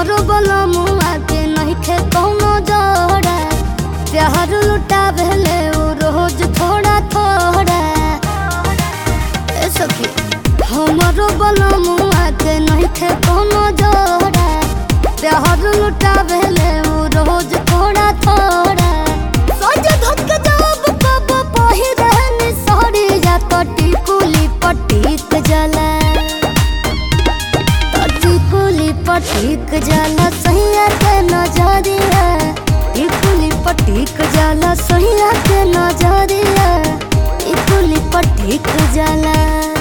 हमरो बलमुआ के नइखे कौनो जोड़ा प्यार लुटावेले उ रोज थोड़ा थोड़ा ए सखी हमरो बलमुआ के नइखे कौनो जोड़ा प्यार लुटावेले उ रोज थोड़ा थोड़ा सज धक जब कब पहिरन सड़ी जा कटी कुली पटीक जला टिकुली पटीक जाला सैया के नजरिया टिकुली पटीक जाला सैया के नजरिया टिकुली पटीक जाला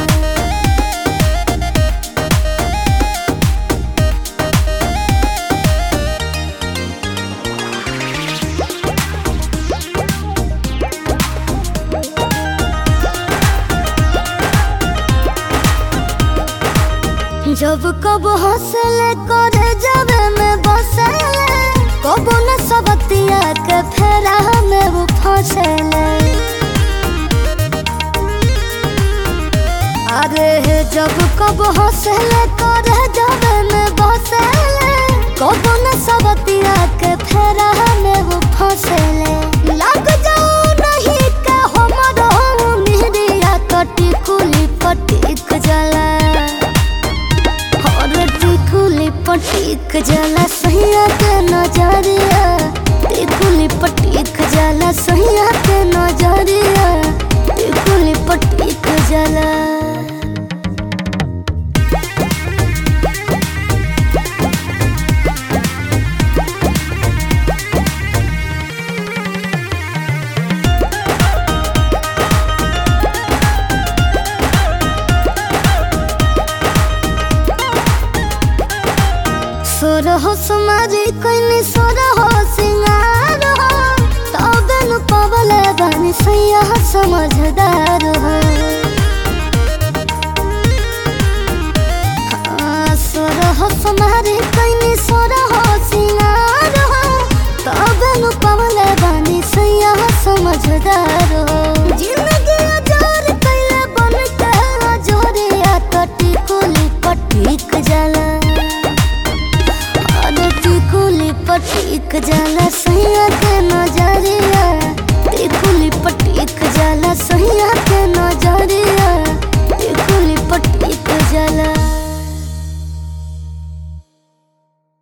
जब कब हंसले करे जावे में बसले कब न सबतिया के फेरा में वो फंसले अरे हे जब कब हंसले करे जावे में बसले कब न सबतिया के फेरा में वो फंसले लग जाओ नहीं के हमरो मिहरिया कटी कुली पटीक जला और टिकुली पटीक जाला सैया के नजरिया टिकुली पटीक जाला सैया के नजरिया टिकुली पटीक जाला सोर हो सुमारी कोइनी सोर हो सिंगार हो तबे नु पवले बानी सैया समझदार हो हाँ, सोर हो सुमारी कोइनी सोर हो सिंगार हो तबे नु पवले बानी सैया समझदार हो